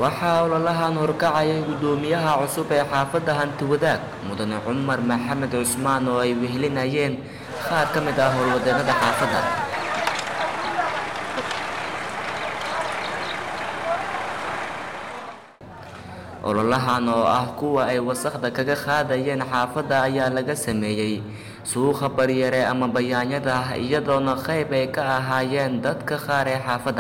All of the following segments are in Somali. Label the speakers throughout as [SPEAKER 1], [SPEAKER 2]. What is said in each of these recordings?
[SPEAKER 1] waxaa ololahan horkacayay guddoomiyaha cusub ee xaafadda hantiwadaag mudane cumar maxamed cusmaan oo ay wehelinayeen qaar ka mid ah howlwadeennada xaafadda ololahan oo ah kuwa ay wasakhda kaga qaadayeen xaafadda ayaa laga sameeyey suuqa baryare ama bayaanyada iyadoona qayb ay ka ahaayeen dadka qaar ee xaafadda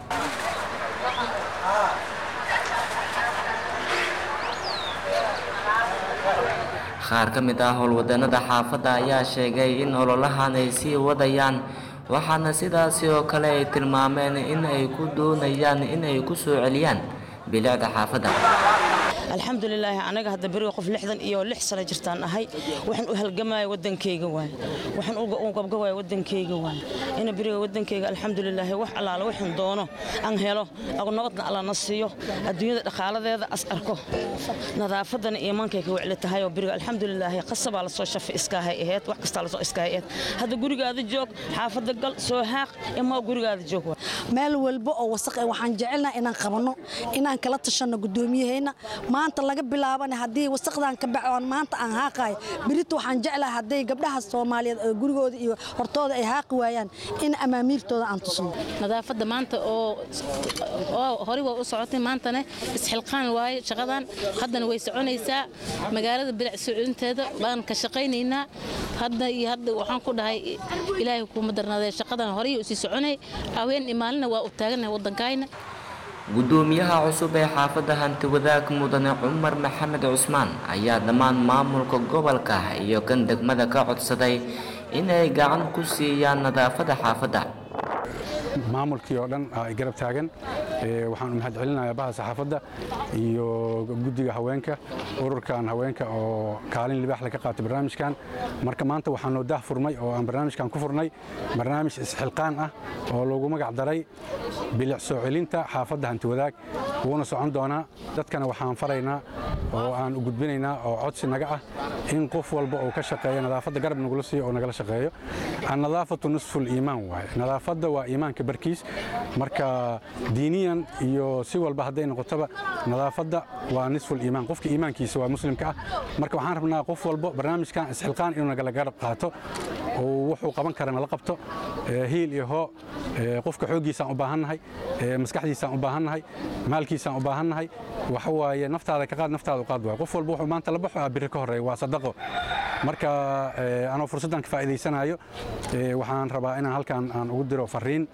[SPEAKER 1] qaar ka mid ah howlwadeennada xaafadda ayaa sheegay in ololahan ay sii wadayaan waxaana sidaasi oo kale ay tilmaameen in ay ku doonayaan in ay ku soo celiyaan bilicda xaafadda
[SPEAKER 2] alxamdulilaahi anaga hadda beriga qof lixdan iyo lix sano jirtaan ahay waxaan u halgamaya wadankayga waay waxaan u gabgabaya wadankayga waay ina beriga wadankayga alxamdulilaahi wax allaala waxaan doono aan helo nabadna allana siiyo adduunyada dhaqaaladeeda as arko nadaafadana iimaankay ka wecli tahay oo beriga alxamdulilaahi qasabaa lasoo shafa iskaahay aheyd wax kastaa lasoo iskaahay aheyd hadda gurigaada joog xaafadda gal soo haaq imaa gurigaada joog waay
[SPEAKER 3] meel walba oo wasaq eh waxaan jecelnaha inaan qabanno inaan kala tashanno guddoomiyaheenna maanta laga bilaabana haddii wasaqdan ka baxoon maanta aan haaqayo berito waxaan jeclahay hadday gabdhaha soomaaliyeed oo gurigooda iyo hortooda ay haaqi waayaan in amaamiirtooda aan tusno
[SPEAKER 4] nadaafadda maanta oo horey waa u socotay maantana isxilqaan waaye shaqadan haddana way soconaysaa magaalada bilic socolinteeda baan ka shaqaynaynaa hadda iyo hadda waxaan ku dhahay ilaahay kuuma darnaadee shaqadan horey u sii soconay haween imaalina waa u taaganahay waddankayna
[SPEAKER 1] guddoomiyaha cusub ee xaafadda hantiwadaag mudane cumar maxamed cusmaan ayaa dhammaan maamulka gobolka iyo kan degmada ka codsaday inay gacan ku siiyaan nadaafadda xaafadda
[SPEAKER 5] maamulkii oo dhan ay garab taagan waxaan u mahad celinayaa baha saxaafadda iyo guddiga haweenka ururkan haweenka oo kaalin libaax laga qaatay barnaamijkan marka maanta waxaan noo daah furmay oo aan barnaamijkan ku furnay barnaamij isxilqaan ah oo loogu magac daray bilic soo celinta xaafadda hantiwadaag wuuna socon doonaa dadkana waxaan faraynaa oo aan u gudbinaynaa oo codsi naga ah in qof walba oo ka shaqeeya nadaafadda garab nagula siiyo oo nagala shaqeeyo annadaafatu nisful iimaan waaye nadaafadda waa iimaanka barkiis marka diiniyan iyo si walba hadday noqotaba nadaafadda waa nisful iimaan qofka iimaankiisa waa muslimka ah marka waxaan rabnaa qof walbo barnaamijkan isxilqaan inuu nagala garab qaato oo wuxuu qaban kara nala qabto hiil iyo hoo qofka xooggiisaan u baahannahay maskaxdiisaan u baahannahay maalkiisaan u baahannahay waxa waaye naftaada ka qaad naftaada u qaad waay qof walba wuxuu maanta la baxo ah biri ka horreeya waa sadaqo marka anoo fursaddan ka faa'iidaysanayo waxaan rabaa inaan halkan aan ugu diro fariin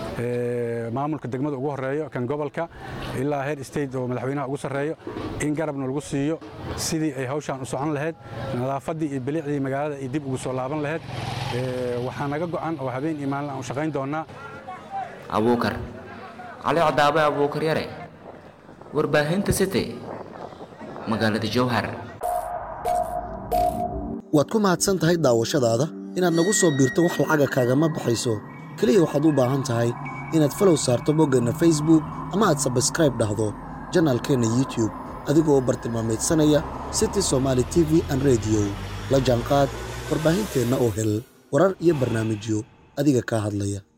[SPEAKER 5] maamulka degmada ugu horeeyo kan gobolka ilaa heer state oo madaxweynaha ugu sarreeyo in garabna lagu siiyo sidii ay hawshaan u socon lahayd nadaafaddii iyo bilicdii magaalada ay dib ugu soo laaban lahayd waxaa naga go'an oo habeen iyo maalin aan u shaqayn doonnaa
[SPEAKER 1] abuukar cali cadaabe abuukar yare warbaahinta city magaalada jowhar
[SPEAKER 6] waad ku mahadsan tahay daawashadaada inaad nagu soo biirto wax lacaga kaagama baxayso keliya waxaad u baahan tahay inaad falow saarto boggeenna facebook ama aad sabskraib dhahdo janaalkeenna youtube adigoo bartilmaamaydsanaya city somaali t v an rediyo la jaanqaad warbaahinteenna oo hel warar iyo barnaamijyo adiga kaa hadlaya